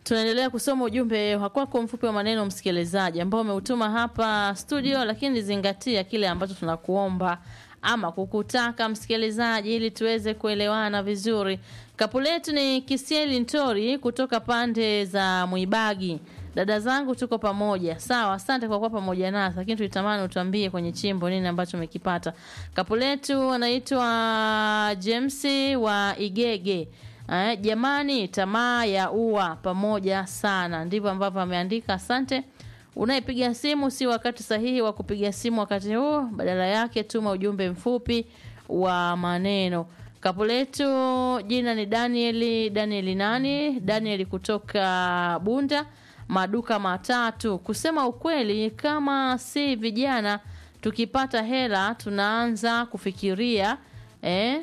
Tunaendelea kusoma ujumbe wa kwako mfupi wa maneno msikilizaji, ambao umeutuma hapa studio, lakini zingatia kile ambacho tunakuomba ama kukutaka msikilizaji, ili tuweze kuelewana vizuri. Kapu letu ni Kisieli Ntori kutoka pande za Mwibagi. Dada zangu tuko pamoja. Sawa, asante kwa kuwa pamoja nasi, lakini tulitamani utuambie kwenye chimbo nini ambacho umekipata. Kapu letu anaitwa James wa Igege. Eh, jamani, tamaa ya ua pamoja sana, ndivyo ambavyo ameandika. Asante. Unayepiga simu si wakati sahihi wa kupiga simu wakati huu, badala yake tuma ujumbe mfupi wa maneno. Kapu letu jina ni Danieli. Danieli nani? Danieli kutoka Bunda, maduka matatu. Kusema ukweli, kama si vijana tukipata hela tunaanza kufikiria eh?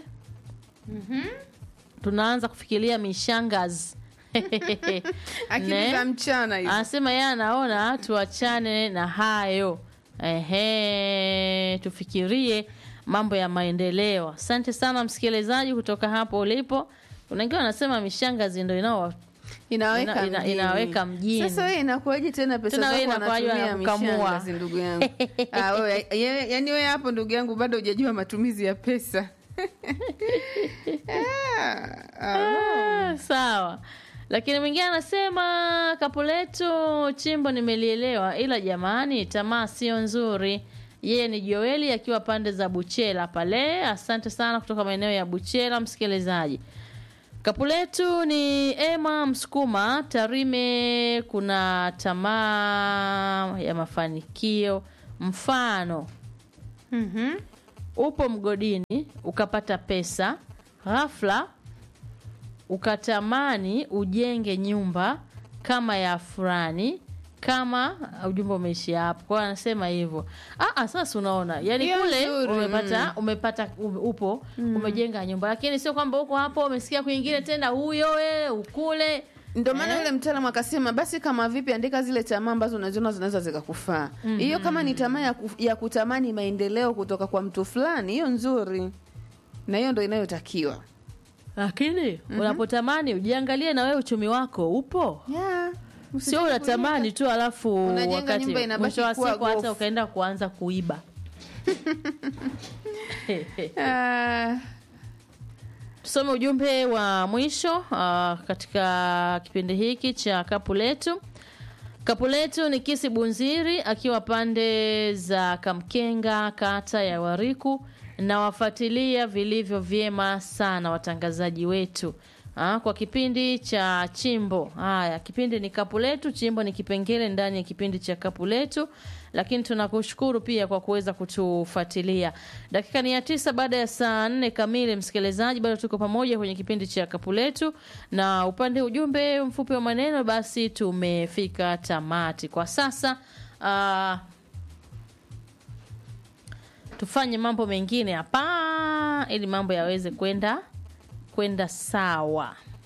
tunaanza kufikiria mishangazi akili Ne? za mchana hizo. Anasema yeye anaona tuachane na hayo. Ehe, tufikirie mambo ya maendeleo. Asante sana msikilizaji kutoka hapo ulipo. Kuna wengine wanasema mishangazi ndio inao inaweka ina- ina- mjini. inaweka mjini. Sasa wewe inakuwaje tena pesa Tena wewe zako inakuwaje wanatumia wanakukamua? mishangazi ndugu yangu? ah, wewe ye- yaani wewe hapo ndugu yangu bado hujajua matumizi ya pesa. ah, ah. Ah, sawa. Lakini mwingine anasema kapu letu chimbo nimelielewa, ila jamani, tamaa sio nzuri. Yeye ni Joeli akiwa pande za Buchela pale. Asante sana kutoka maeneo ya Buchela, msikilizaji. Kapu letu ni Emma Msukuma Tarime. Kuna tamaa ya mafanikio, mfano Mhm. upo mgodini ukapata pesa ghafla ukatamani ujenge nyumba kama ya fulani kama ujumbe umeishia hapo kwa hiyo anasema hivyo ah, ah, sasa unaona yani Hiyo kule nzuri, umepata umepata u- upo umejenga nyumba lakini sio kwamba uko hapo umesikia kwingine tena huyo we ukule Ndio maana Eh? yule mtaalamu akasema basi kama vipi andika zile tamaa ambazo unaziona zinaweza zikakufaa. Hiyo kama ni tamaa ya, kuf- ya kutamani maendeleo kutoka kwa mtu fulani, hiyo nzuri. Na hiyo ndio inayotakiwa. lakini unapotamani ujiangalie na wewe uchumi wako upo Yeah. sio Usitaki unatamani tu alafu Unajenga wakati nyumba inabaki mwisho wa kuwa siku hata gofu. ukaenda kuanza kuiba Ah, tusome ujumbe wa mwisho uh, katika kipindi hiki cha kapu letu kapu letu ni kisi bunziri akiwa pande za kamkenga kata ya wariku na wafuatilia vilivyo vyema sana watangazaji wetu Ah, kwa kipindi cha chimbo haya kipindi ni kapu letu chimbo ni kipengele ndani ya kipindi cha kapu letu lakini tunakushukuru pia kwa kuweza kutufuatilia dakika ni ya tisa baada ya saa nne kamili msikilizaji bado tuko pamoja kwenye kipindi cha kapu letu na upande ujumbe mfupi wa maneno basi tumefika tamati kwa sasa ah, tufanye mambo mengine hapa ili mambo yaweze kwenda kwenda sawa